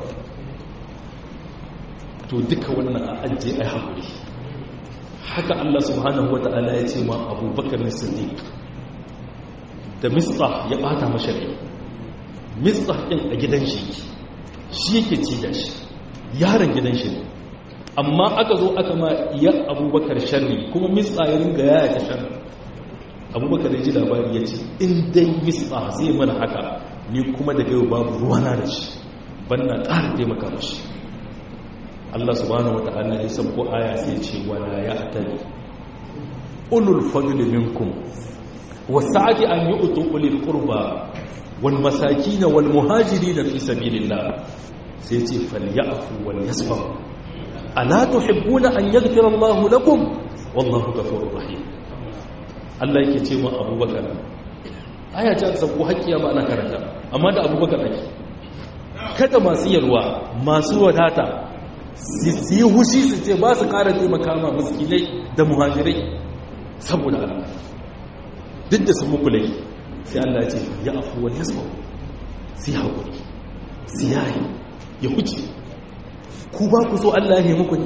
to duka wannan a ajiye a haƙuri haka Allah subhanahu wa ta'ala ya ce ma abubakar siddiq da mistah ya bata mashari mistah ɗin a gidan shi shi yake ci da shi yaron gidan shi amma aka zo aka ma iya abubakar sharri kuma mistah ya ringa yaya ta sharri abubakar ya ji labari ya ce in dai mistah zai mana haka ni kuma daga yau babu ruwana da shi banna ƙara taimaka mashi Allah subhanahu wata'ala ya sabko aya sai ce wala ya'tali ulul fadli minkum wasa'ati an yu'tu ulil qurba wal masakin wal muhajirin fi sabilillah sai ce falyafu wal yasfahu ala tuhibbuna an yaghfira Allah lakum wallahu ghafurur rahim Allah yake ce ma Abubakar aya ta sabko hakkiya ba ana karanta amma da Abubakar ake kada masu yalwa masu wadata su yi hushi su ce ba su ƙara taimaka ma miskinai da muhajirai saboda Allah duk da sun muku laifi sai Allah ce ya afu wani ya sau su yi haƙuri su yayi ya huce ku ba ku so Allah ya yi muku ne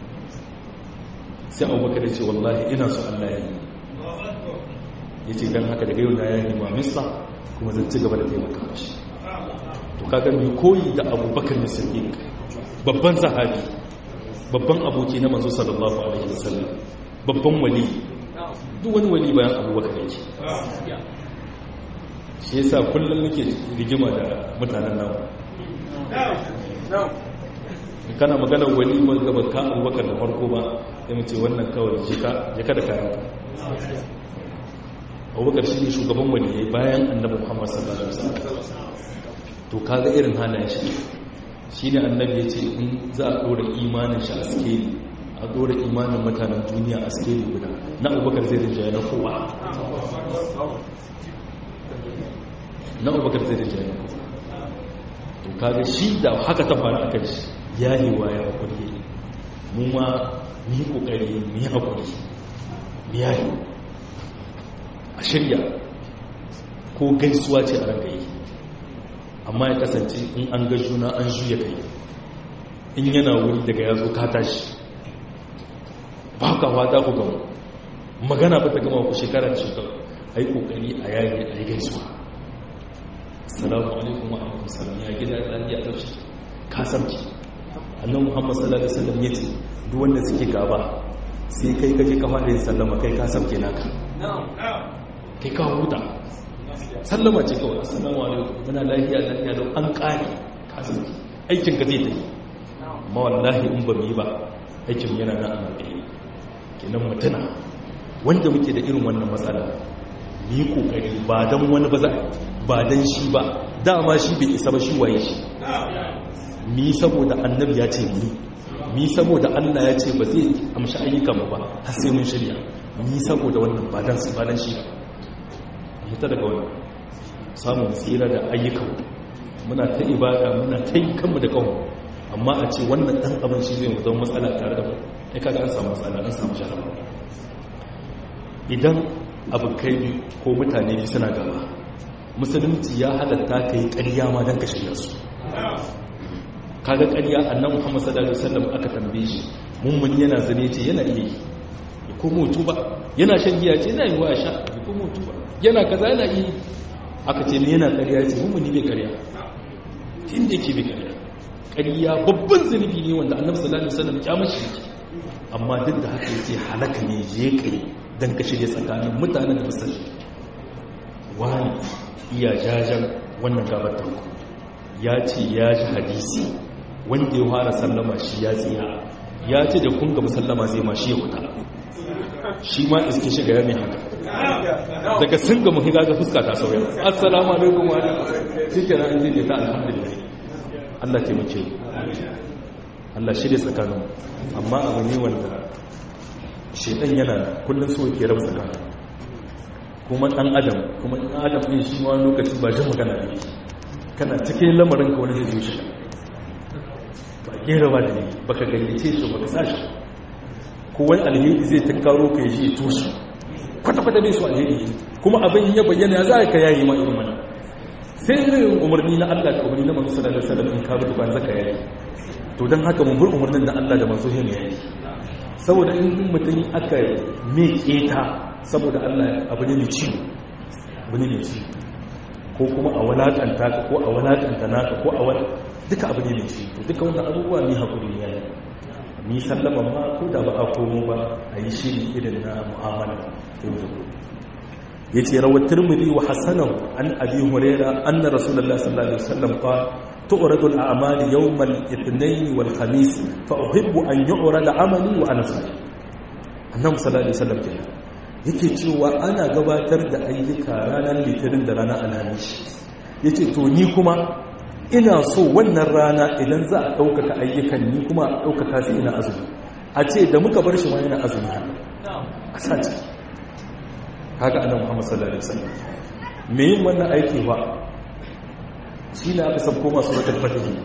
sai abubakar ya ce wallahi ina so Allah ya yi ya ce don haka daga yau na ya yi ma mista kuma zan ci gaba da taimaka mashi to kaga mai koyi da abubakar da sirri babban sahabi babban aboki na manzo sallallahu alaihi wasallam babban wali duk wani wali bayan abubakar yake shi yasa kullum muke rigima da mutanen nawa kana maganar wali wanda ba ka abubakar da farko ba ya mace wannan kawai jika da kayan abubakar shi ne shugaban waliyai bayan annabi muhammad sallallahu alaihi wasallam to kaga irin halayen shi shi ne annabi ya ce in za a ɗora imanin shi a skeli a ɗora imanin mutanen duniya a skeli guda na abubakar zai rinjaye na kowa na abubakar zai rinjaye na kowa to kaga shi da haka ta faru a kan shi ya yi wa ya hakuri mu ma mu yi kokari mu yi hakuri mu yayi a shirya ko gaisuwa ce a ranka yi amma ya kasance in an ga juna an juya kai in yana wuri daga ya zo ka tashi ba ka wata ku gama magana ba ta gama ku shekara da shekaru a yi kokari a yayi a yi gaisuwa assalamu alaikum wa alaikum salam ya gida da ya tashi ka samci annan muhammad sallallahu alaihi wasallam ya ce duk wanda suke gaba sai kai kaje ka fara yin sallama kai ka samke naka kai ka huta sallama ce kawai assalamu alaikum muna lafiya lafiya don an kare ka samke aikin ka zai tafi amma wallahi in ba mu yi ba aikin yana nan a matsayi kenan mutuna wanda muke da irin wannan matsala mu yi kokari ba don wani ba za ba don shi ba dama shi bai isa ba shi waye shi mi saboda annabi ya ce mu mi saboda Allah ya ce ba zai amshi ayyukan ba har sai mun shirya mi saboda wannan ba dan ba dan shi ba fita daga wannan samun tsira da ayyukan muna ta ibada muna ta yi kanmu da kanmu amma a ce wannan dan abin shi zai zama matsala tare da mu ai kaga an samu matsala an samu jaraba idan abokai ko mutane biyu suna gaba musulunci ya halatta ka yi ƙarya ma don ka shirya su kaga ƙarya annan muhammad sallallahu alaihi wasallam aka tambaye shi mummuni yana zane ce yana iya yi ya komo tuba yana shan giya ce yana yi wa sha ya komo tuba yana kaza yana iya aka ce ne yana ƙarya ce mummuni bai ƙarya tun da yake bai ƙarya ƙarya babban zunubi ne wanda annabi sallallahu alaihi wasallam ya mashi yake amma duk da haka yace halaka ne je kai dan ka shirye tsakanin mutanen da basu wani iya jajan wannan gabar tanku ya ce ya ji hadisi wanda ya fara sallama shi ya tsiya ya ce da kun gaba sallama zai ma shi ya kuta shi ma iske shiga ya mai haka daga sun gama higa ga fuska ta sauya assalamu alaikum wa shi ke na inji ta alhamdulillah Allah taimake Allah shirya tsakanin amma abu ne wanda shedan yana kullum so ke rabu tsakanin kuma dan adam kuma dan adam ne shi ma lokaci ba jin magana ne kana cikin lamarin ka wani zai shi ba gera ba da ne baka gayyace shi baka sa shi ko wani alheri zai tunkaro ka yi tushe kwata-kwata bai su alheri kuma abin ya bayyana za ka yayi ma irin wannan sai irin umarni na Allah da umarni na manzo sallallahu alaihi wasallam in ka bi ban zaka yayi to dan haka mun bar umarnin da Allah da manzo hin yayi saboda in mutum aka me keta saboda Allah abu ne mai ciwo abu ne mai ciwo ko kuma a walakanta ka ko a walakanta naka ko a wal duka abu ne mai ciwo to duka wannan abubuwa ne hakuri ne yayi ni sallama ma ko da ba a komo ba a yi shiri irin na mu'amala yau da gobe yace rawat tirmidhi wa hasanahu an abi hurairah anna rasulullahi sallallahu alaihi wasallam qala tu'radu al-a'mal yawm al-ithnain wal khamis fa uhibbu an yu'rada 'amali wa ana sa'im annabi sallallahu alaihi wasallam kenan yake cewa ana gabatar da ayyuka ranar litinin da ranar alhamis yace to ni kuma ina so wannan rana idan za a ɗaukaka ayyukan ni kuma a ɗaukaka su ina azumi a ce da muka bar shi ma yana azumi a sace haka annabi Muhammad sallallahu alaihi wasallam me yin wannan aiki ba shi ne aka sabko masu suratul fatih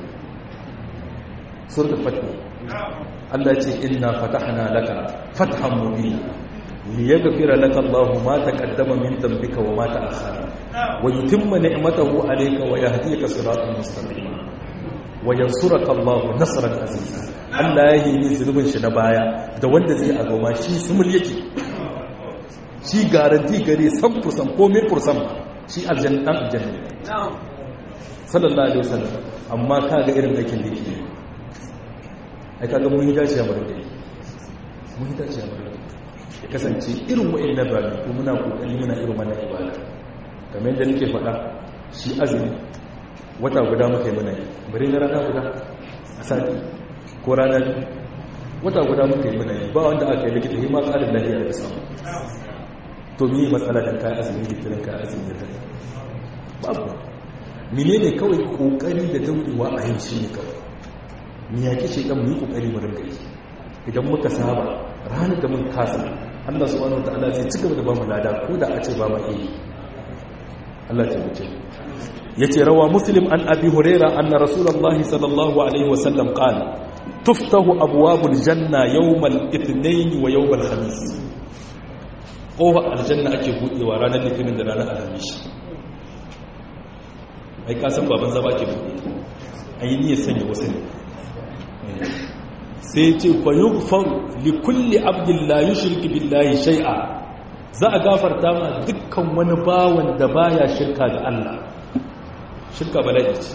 suratul fatih Allah ce inna fatahna laka fathan mubina liyaghfira laka Allahu ma taqaddama min dhanbika wa ma ta'akhkhara wa yutimma ni'matahu 'alayka wa yahdika siratan mustaqima wa yansuraka Allahu nasran aziza Allah ya yi zulubin shi na baya da wanda zai a goma shi sumul yake shi garanti gare san fursan ko min fursan shi aljanna dan aljanna sallallahu alaihi wasallam amma kaga irin aikin da yake ai kaga mun yi dace a bare mun yi dace a bare ya kasance irin wa'in na bari ko muna kokari muna irin wannan ibada kamar yadda nake faɗa shi azumi wata guda muka yi muna yi bari na rana guda a sati ko rana wata guda muka yi muna yi ba wanda aka yi likita yi ma ƙarin lahiya da samu to mi matsala da kayan azumin litinin kayan azumin da babu mine ne kawai kokari da daurewa a yin shi ne kawai mi yaƙi ce ɗan mu yi kokari mu ringa yi idan muka saba ranar da mun kasa Allah subhanahu wa ta'ala zai ci gaba da ba mu lada ko da a ce ba ma iya Allah ya wuce yace rawa muslim an abi huraira anna rasulullahi sallallahu alaihi wasallam qala tuftahu abwabul janna yawmal ithnain wa yawmal khamis kofa aljanna ake budewa ranar litinin da ranar alhamis ai ka san baban zaba ke bude ai ne sanya wasu ne sai ce fa yughfar li kulli abdin la yushriku billahi shay'a za a gafarta ma dukkan wani bawan da baya shirka ga Allah shirka bala'i ce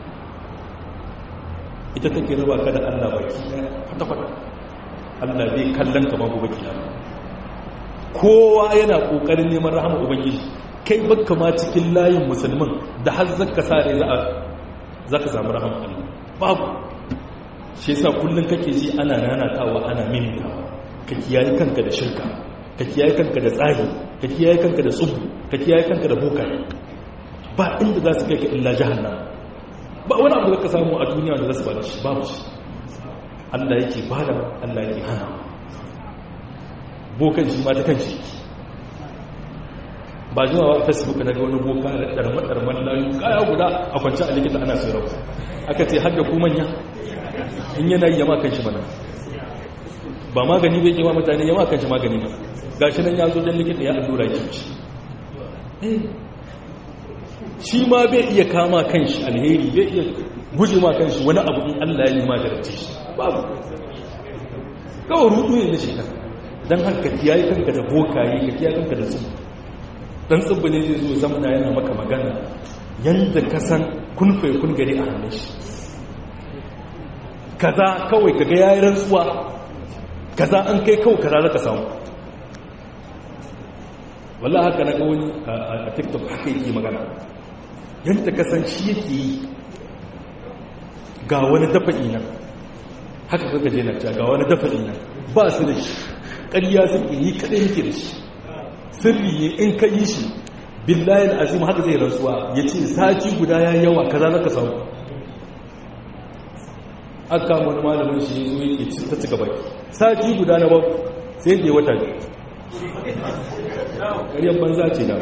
ita take raba ka da Allah baki kwata-kwata Allah zai kallon ka babu baki kowa yana kokarin neman rahama ubangiji kai baka ma cikin layin musulmin da har zaka sare za a zaka samu rahama Allah babu shi yasa kullun kake ji ana nanatawa ana mintawa ka kiyaye kanka da shirka ka kiyaye kanka da tsari ka kiyaye kanka da tsubu ka kiyaye kanka da bokaye ba inda za su kai ka illa jahannam ba wani abu da ka samu a duniya da za su bada shi babu shi Allah yake bada Allah yake hana bokan shi ma ta kan shi ba zuwa wa facebook na ga wani boka da ɗarma-ɗarman layu kaya guda a kwanci a likita ana sai rauta aka ce har da ku manya in yana yi yama kan shi mana ba magani bai kewa mutane yama kan shi magani ba ga shi nan ya zo don likita ya allura ya shi shi ma bai iya kama kan shi alheri bai iya guje ma kan shi wani abu in allah ya yi magarci shi babu kawai rudu ne na shekara don haka kiyaye kanka da bokaye ka kiyaye kanka da su dan tsibbi ne zai zo zamana yana maka magana yadda ka san kunfai kun gari a hannun shi kaza kawai kaga yayi rantsuwa kaza an kai kawai kaza zaka samu wallahi haka na ga wani a TikTok haka yake magana yadda ka san shi yake yi ga wani dafa'i nan haka kaga je na ta ga wani dafa'i nan ba su da shi ƙarya suke yi kadai nake da shi sirri ne in ka yi shi billahi azim haka zai rantsuwa ya ce sati guda ya yawa kaza zaka samu aka wani malamin shi zo yake ta cika baki sati guda na babu sai da wata ne ƙaryar banza ce na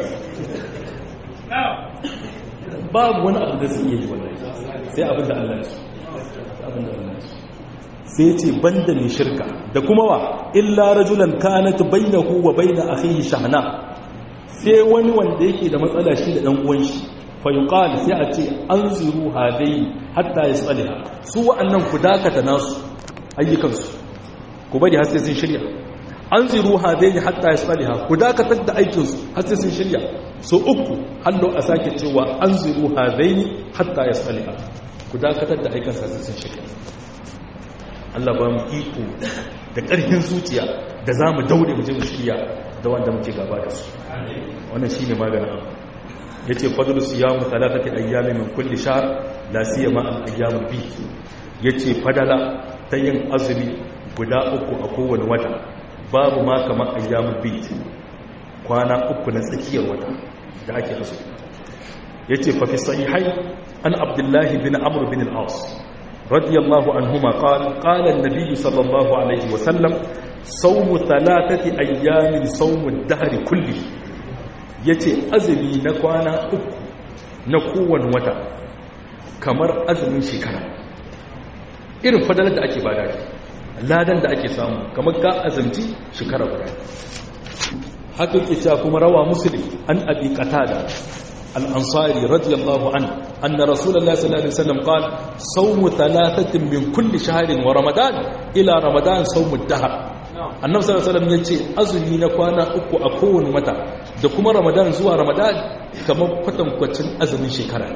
babu wani abu da su iya yi wallahi sai abin da Allah su abin da Allah su sai ce banda mai shirka da kuma wa illa rajulan kanat bainahu wa bain akhihi shahna sai wani wanda yake da matsala shi da dan uwan shi fa yuqal sai a ce anziru hadai hatta yasaliha su wa'annan ku dakata nasu ayyukan su ku bari har sai sun shirya anziru hadai hatta yasaliha ku dakatar da aikin su har sai sun shirya so uku hallo a sake cewa anziru hadai hatta yasaliha ku dakatar da aikin sa sai sun shirya Allah ba mu iko da ƙarfin zuciya da za mu daure mu je mu shirya da wanda muke gaba da su wannan shine maganin abu yace fadlu siyamu thalathati ayyami min kulli shahr la siyama al ayyamul bid yace fadala ta yin azumi guda uku a kowane wata babu ma kamar ayyamul bid kwana uku na tsakiyar wata da ake azumi yace fa fi sahihai an abdullahi bin amr bin al-as رضي الله عنهما قال قال النبي صلى الله عليه وسلم صوم ثلاثة أيام صوم الدهر كله yace azumi na kwana uku na kowane wata kamar azumin shekara irin fadalar da ake bada ladan da ake samu kamar ka azumci shekara guda haka ke cewa kuma rawa muslim an abi qatada الأنصاري رضي الله عنه أن رسول الله صلى الله عليه وسلم قال صوم ثلاثة من كل شهر ورمضان إلى رمضان صوم الدهر annabi sallallahu alaihi wasallam yace azumi na kwana uku a kowane wata da kuma ramadan zuwa ramadan kamar kwatankwacin azumin shekara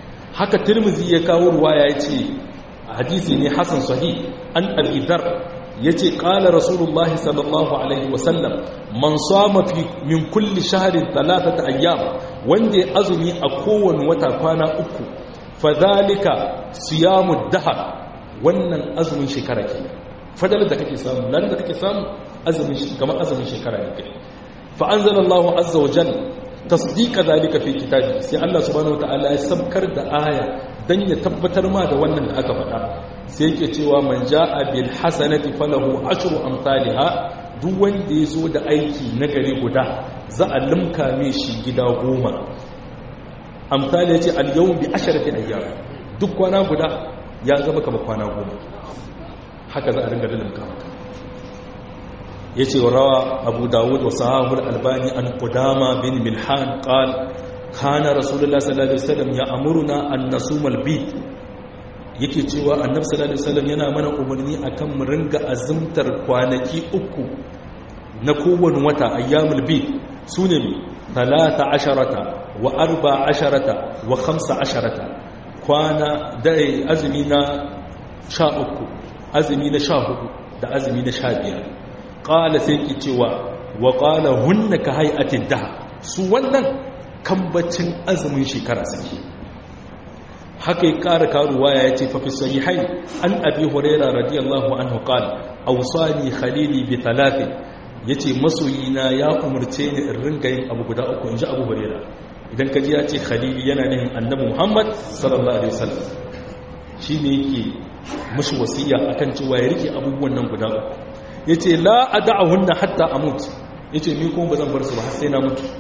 haka tirmizi ya kawo ruwaya yace hadisi ne hasan sahih an abi dhar yace qala rasulullahi sallallahu alaihi wasallam man sama fi min kulli shahrin thalathata ayyam wanda ya azumi a kowane wata kwana uku fadhalika siyamud dahar wannan azumin shekara ke fadalar da kake samu lalle da kake samu azumin kamar azumin shekara ne kai fa anzalallahu azza wa jalla tasdiqa zalika fi kitabi sai Allah subhanahu wataala ya sabkar da aya dan ya tabbatar ma da wannan da aka faɗa sai yake cewa man jaa bil hasanati falahu ashru amsalha duk wanda ya zo da aiki na gari guda za a limka mai shi gida goma amsali yace al yawm bi asharati ayyam duk kwana guda ya zama kamar kwana goma haka za a ringa limka maka ya ce rawa abu dawud wa sahabul albani an kudama bin milhan qal kana rasulullah sallallahu alaihi wasallam ya amuruna an nasumal bid yake cewa annabi sallallahu alaihi wasallam yana mana umarni akan mu ringa azumtar kwanaki uku na kowane wata ayyamul bid sune mi 13 wa 14 wa 15 kwana da azumi na 13 azumi na 14 da azumi na 15 ƙala sai ki cewa wa ƙala hunna ka hai'atin daha su wannan kambacin azumin shekara sake haka ya ƙara karuwa ya ce fafi sahihai an abi huraira radiyallahu anhu qala awsani khalili bi talatin yace masoyina ya umarce ni in ringa yin abu guda uku inji abu huraira idan kaji ya ce khalili yana nihin annabi muhammad sallallahu alaihi wasallam shine yake mushi wasiya akan cewa ya rike abubuwan nan guda uku ya ce la a da'ahunna hatta a mutu ya ce ni kuma ba zan bar su ba sai na mutu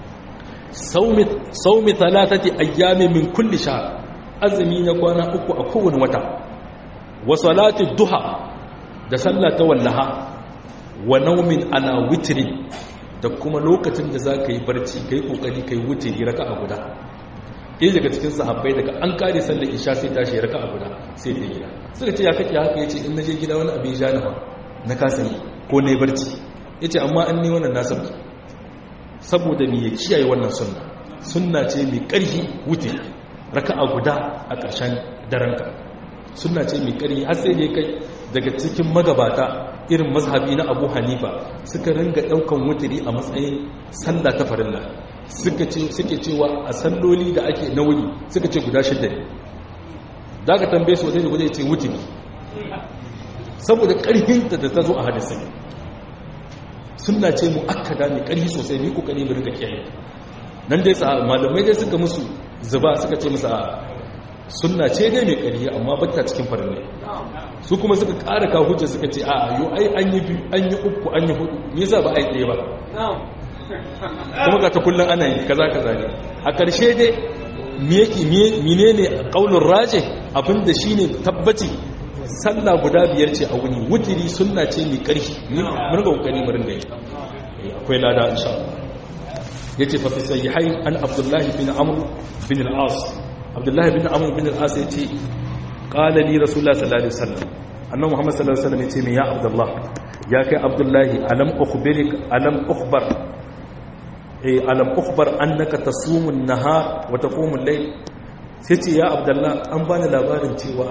saumi talatati ayyami min kulli sha azumi na kwana uku a kowane wata wa salati duha da sallah ta wallaha wa naumin ala witri da kuma lokacin da za ka yi barci ka yi kokari ka yi wutiri raka a guda ɗaya daga cikin sahabbai daga an kare sallar isha sai tashi raka a guda sai ta gida suka ce ya kake haka ya ce in na je gida wani abin ja na na kasa yi ko na barci ya ce amma an ne wannan nasarki saboda mai ya kiyaye wannan sunna sunna ce mai ƙarfi wuce raka a guda a ƙarshen daranka sunna ce mai ƙarfi har sai ne kai daga cikin magabata irin mazhabi na abu hanifa suka ringa ɗaukan wuturi a matsayin sallah ta farilla suke cewa a salloli da ake na wuni suka ce guda shidda ne da aka tambaye su wajen da guda ya ce wuturi saboda ƙarfinta da ta zo a hadisai suna ce mu akkada mai ƙarfi sosai ni kokari mu rinka kiyaye nan dai malamai dai suka musu zuba suka ce musu a sunna ce dai mai ƙarfi amma batta cikin farin ne su kuma suka ƙara ka hujja suka ce a yo ai an yi biyu an yi uku an yi hudu me yasa ba a yi ɗaya ba kuma ga ta kullum ana yi kaza kaza ne a ƙarshe dai menene ƙaunin raje abinda shine tabbaci sallah guda biyar ce a wuni wutiri sunna ce mai ƙarfi mun ga kokari mu ringa yi akwai lada insha Allah yace fa fi sahihain an Abdullah bin Amr bin al-As Abdullah bin Amr bin al-As yace qala li Rasulullah sallallahu alaihi wasallam annabi Muhammad sallallahu alaihi wasallam yace me ya Abdullah ya kai Abdullah alam ukhbirik alam ukhbar eh alam ukhbar annaka tasumu an-nahar wa taqumu al-layl sai ce ya Abdullah an bani labarin cewa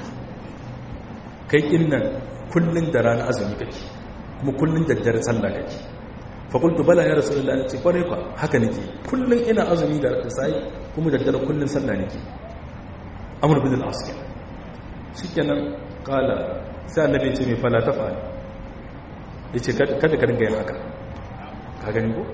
kai nan kullun da rana azumi kake kuma kullun da dare sallah kake fa qultu bala ya rasulullah ce kware ka haka nake kullun ina azumi da sai kuma da dare kullun sallah nake amr bin al-as shikenan kala sai annabi ce mai fala tafa yace kada ka dinga yin haka ka gani ko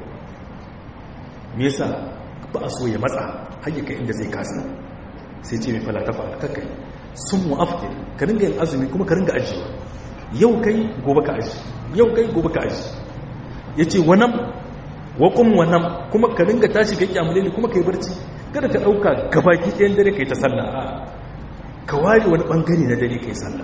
me yasa ba a so ya matsa har ya kai inda zai kasa sai ce mai fala tafa kakkai sun mu'aftir ka ringa yin azumi kuma ka ringa ajiyewa yau kai gobe ka aji yau kai gobe ka aji ya ce wannan wakon wannan kuma ka ringa tashi ka kyamule ne kuma ka yi barci kada ka ɗauka gabaki ɗayan dare ka yi ta sallah a ka ware wani ɓangare na dare ka yi sallah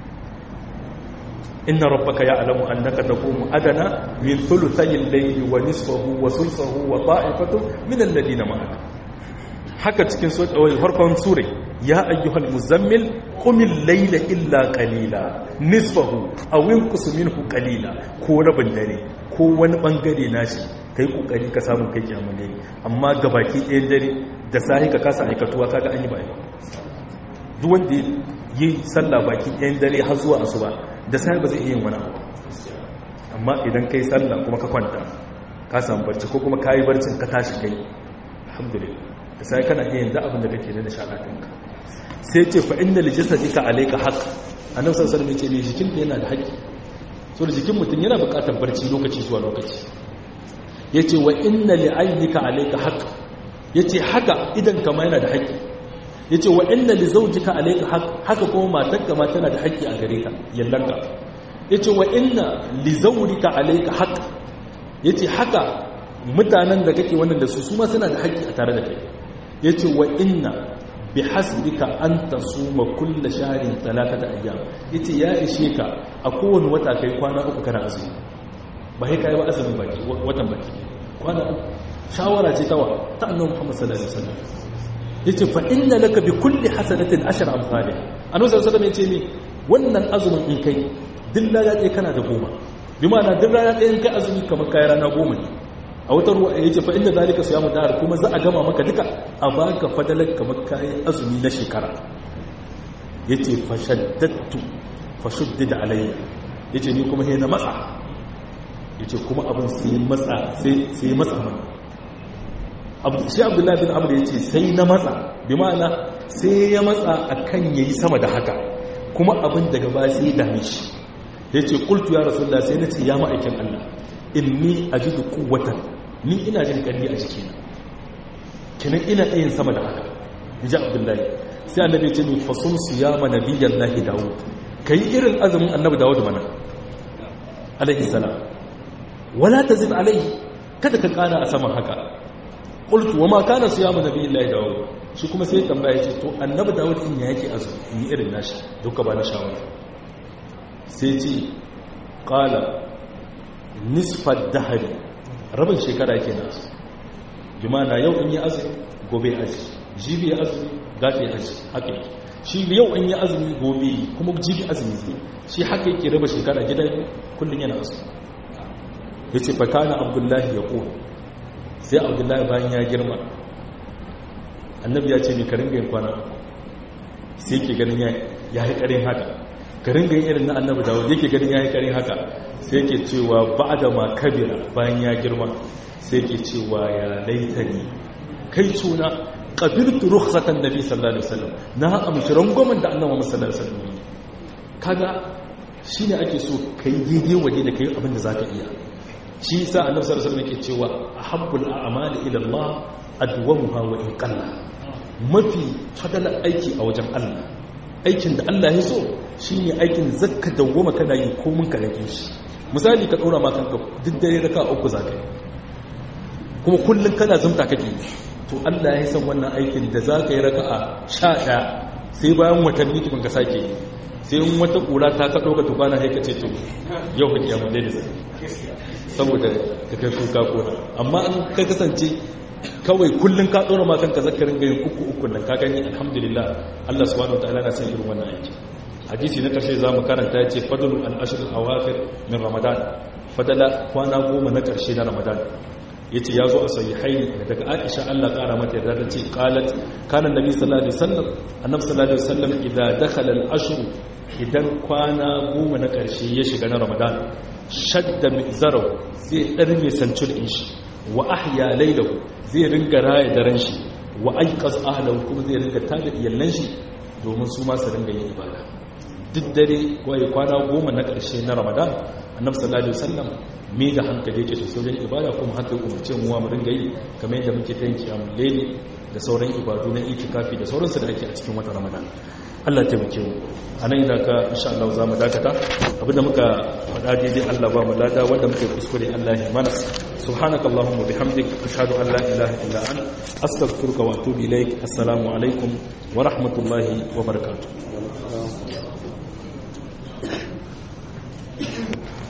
inna rabbaka ya'lamu annaka taqumu adana min thuluthay al-layli wa nisfahu wa thuluthahu wa ta'ifatu min alladhina ma'aka haka cikin farkon sura ya ayyuhal muzammil qumil layla illa qalila nisfahu aw inqus minhu qalila ko rabin dare ko wani bangare nashi kai kokari ka samu kai kiyamul layli amma gabaki ɗayan dare da sahi ka kasa aikatuwa kaga an yi ba duk wanda yi sallah baki ɗayan dare har zuwa asuba da sai ba zai iya yin wani abu amma idan kai sallah kuma ka kwanta ka samu barci ko kuma kayi barcin ka tashi kai alhamdulillah da sai kana iya yin da abin da kake da nishaɗinka sai ce fa inda lijasadika alayka haqq annabi sallallahu alaihi wasallam ya ce ne jikin yana da haƙƙi so da jikin mutum yana buƙatar barci lokaci zuwa lokaci yace wa inna li aynika alayka haqq yace haka idan kama yana da haƙƙi yace wa inna li zawjika alayka haqq haka kuma matarka ma tana da haƙƙi a gare ka yallanka yace wa inna li zawrika alayka haqq yace haka mutanen da kake wannan da su su ma suna da haƙƙi a tare da kai yace wa inna bi hasbika an tasuma kulla shahrin talatata ayyam yace ya ishe ka a kowane wata kai kwana uku kana azumi ba sai kai ba azumin baki watan baki kwana uku shawara ce tawa ta annabi Muhammad sallallahu alaihi wasallam yace fa inna laka bi kulli hasanatin ashar amsalih annabi sallallahu alaihi wasallam yace ni wannan azumin in kai duk rana ɗaya kana da goma bi ma'ana duk rana ɗaya in kai azumi kamar kai rana goma ne a wata ruwa ya ce fa'inda zalika su yamu dahar kuma za a gama maka duka a baka fadalar kamar kayan azumi na shekara ya ce fashaddattu fashuddida alayya ya ce ni kuma na matsa ya ce kuma abin sai matsa mana shi abdullahi bin abu ya ce sai na matsa bi ma'ana sai ya matsa a kan ya yi sama da haka kuma abin daga ba sai ya dame shi ya ce kultu ya rasu sai na ce ya ma'aikin allah inni ajidu quwwatan ni ina jin karfi a jikina kenan ina yin sama da haka inji abdullahi sai annabi ya ce ni fasum siyama nabiyallahi daud kai irin azumin annabi daud mana alaihi salam wala tazid alaihi kada ka kara a saman haka qultu wama kana siyama nabiyallahi daud shi kuma sai tambaya ce to annabi daud in ya yake azumi in irin nashi duka ba na shawara sai ce qala nisfar dahari rabin shekara ke nasu jimana yau in yi azumi gobe aji jibi ya azumi gafe aji haka shi yau in yi azumi gobe kuma jibi azumi zai shi haka yake raba shekara gida kullum yana azumi ya ce fakana abdullahi ya ƙo sai abdullahi bayan ya girma annabi ya ce ne ka ringa yin kwana sai ke ganin ya yi ƙarin haka ka ringa yin irin na annabi dawud yake ganin ya yi ƙarin haka sai ke cewa ba da ma kabira bayan ya girma sai ke cewa ya laitani kai suna ƙabirtu rukhsatan nabi sallallahu alaihi wasallam na amshi rangwamen da annabi sallallahu alaihi wasallam kaga shine ake so kai daidai waje da kai abin da zaka iya shi yasa annabi sallallahu alaihi wasallam yake cewa ahabbul a'mali ila Allah adwamuha wa in qalla mafi fadalar aiki a wajen Allah aikin da Allah ya so shine aikin zakka dawwama kana yi komun ka rage shi misali ka ɗora makanka duk dare raka uku za ka yi kuma kullum kana zumta kake to allah ya san wannan aikin da za ka yi raka a sha ɗaya sai bayan watanni tukun ka sake yi sai in wata ƙura ta ka ɗauka tukwana haika ce to yau ka kyamu da da saboda ka kai kuka kora amma an ka kasance kawai kullum ka ɗora makanka zakarin gayin uku uku nan ka gani alhamdulillah allah subhanahu wa ta'ala na san irin wannan aiki hadisi na ƙarshe za mu karanta ya ce fadalu al'ashirin awafir min ramadan fadala kwana goma na ƙarshe na ramadan ya ce ya zo a sayi haini daga aisha allah ƙara mata yarda ta ce ƙalat kanan nabi sallallahu alaihi wasallam annabi sallallahu alaihi wasallam idan dakhala al-ashru idan kwana goma na ƙarshe ya shiga na ramadan shadda mizarau zai ɗarme sancul in shi wa ahya lailahu zai ringa raya daren shi wa aiqaz ahlahu kuma zai ringa tada iyallan shi domin su ma su ringa yin ibada duk dare waye kwana goma na ƙarshe na ramadan annabi sallallahu alaihi wasallam me da hankali yake sosai wajen ibada kuma haka umarce mu mu ringa yi kamar yadda muke ta yin kiyamul layli da sauran ibadu na itikafi da sauransu da ake a cikin watan ramadan Allah taimake mu anan ina ka insha Allah za mu dakata abinda muka faɗa daidai Allah ba mu lada wanda muke kuskure Allah ya mana subhanaka allahumma bihamdik ashhadu an la ilaha illa anta astaghfiruka wa atubu ilaik assalamu alaikum wa rahmatullahi wa barakatuh